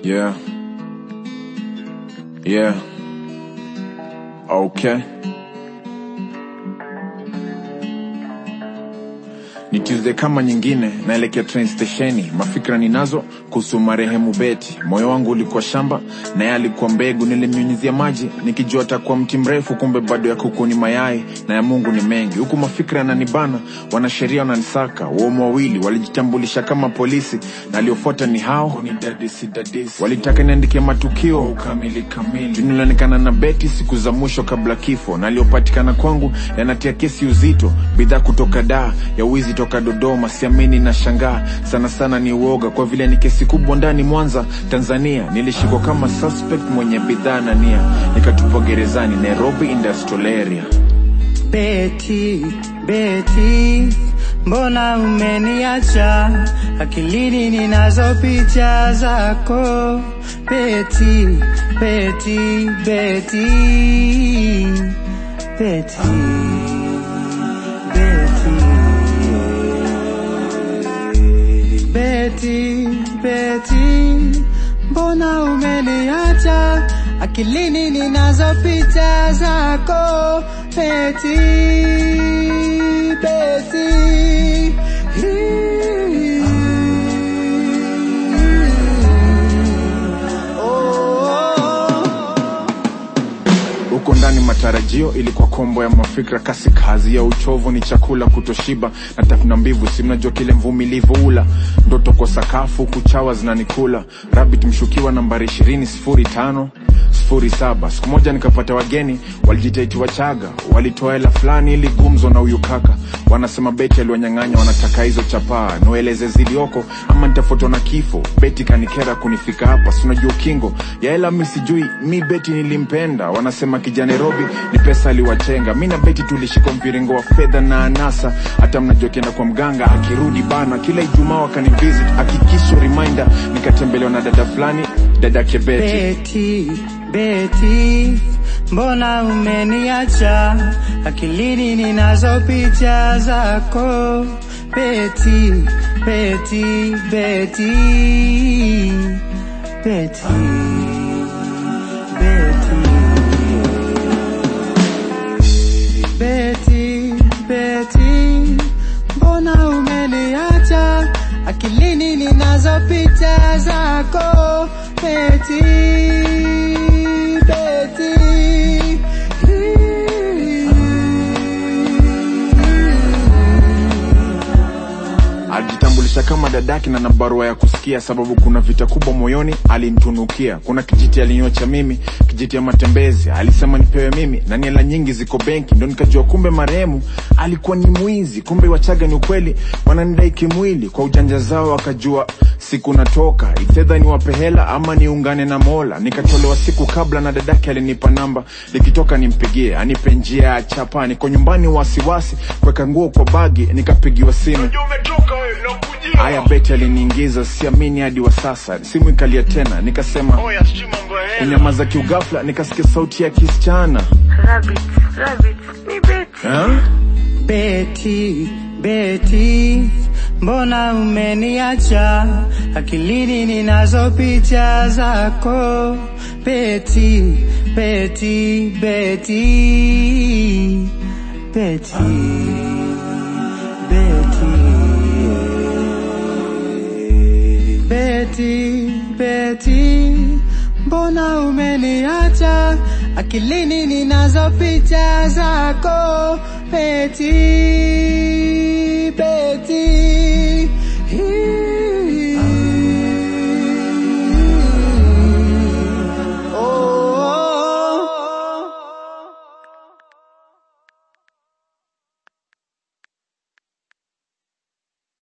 Yeah. Yeah. Okay. Ni Tuesday kama nyingine, naelekea train stesheni. Mafikra ninazo kuhusu marehemu Beti. Moyo wangu ulikuwa shamba na yeye alikuwa mbegu, nilimnyunyizia maji nikijua atakuwa mti mrefu, kumbe bado ya kuku ni mayai na ya Mungu ni mengi. Huku mafikra yananibana, wanasheria wananisaka. Waumu wawili walijitambulisha kama polisi na aliofuata ni hao walitaka niandike matukio kamili kamili. Nilionekana na Beti siku za mwisho kabla kifo, na aliyopatikana kwangu yanatia kesi uzito. Bidhaa kutoka daa ya wizi toka Dodoma, siamini na shangaa sana sana, ni uoga kwa vile ni kesi kubwa ndani Mwanza, Tanzania. Nilishikwa kama suspect mwenye bidhaa na nia, nikatupwa gerezani Nairobi Industrial Area. Beti, Beti, mbona umeniacha? Akilini ninazo picha zako. Beti, Beti, Beti, Beti, Beti, Beti, Beti, mbona umeniacha? Akilini ninazo picha zako. Beti, Beti, oh. huko ndani matarajio ilikuwa kombo ya mafikra kasi kazi ya uchovu ni chakula kutoshiba na tafuna mbivu si mnajua kile mvumilivu ula ndoto kwa sakafu kuchawa zinanikula rabit mshukiwa nambari ishirini sifuri tano sifuri saba siku moja nikapata wageni walijitaiti wachaga walitoa hela fulani ili gumzo na huyu kaka wanasema beti aliwanyang'anya wanataka hizo chapaa noeleze zilioko ama nitafutwa na kifo beti kanikera kunifika hapa sinajua ukingo ya hela mi sijui mi beti nilimpenda wanasema kija nairobi ni pesa aliwachenga mi na beti tulishika mviringo wa fedha na anasa hata mnajua kienda kwa mganga akirudi bana kila ijumaa wakanivisit akikisho reminder nikatembelewa na dada fulani dadake beti Beti, Beti, mbona umeniacha? Akilini ninazo picha zako. Beti, Beti, Beti, Beti, Beti, Beti, Beti, mbona umeniacha? Akilini ninazo picha zako. Beti, Beti, alijitambulisha kama dadaki na na barua ya kusikia sababu kuna vita kubwa moyoni alinitunukia kuna kijiti alinyocha mimi kijiti ya matembezi alisema nipewe mimi na niela nyingi ziko benki ndo nikajua kumbe marehemu alikuwa ni mwizi kumbe wachaga ni ukweli wananidai kimwili kwa ujanja zao wakajua siku natoka ifedha ni wape hela ama niungane na mola nikatolewa siku kabla na dadake alinipa namba likitoka nimpigie anipe njia ya chapa niko nyumbani wasiwasi kuweka nguo kwa bagi nikapigiwa simu haya beti aliniingiza siamini hadi wa sasa simu ikalia tena nikasema kunyamaza kiugafla nikasikia sauti ya kisichana Rabbit, rabbit, ni Betty. huh? Beti, Beti, mbona umeniacha? Akilini ninazo picha zako. Beti, Beti, Beti, Beti, Beti, Beti, Beti, mbona umeniacha? Akilini ninazo picha zako. Beti,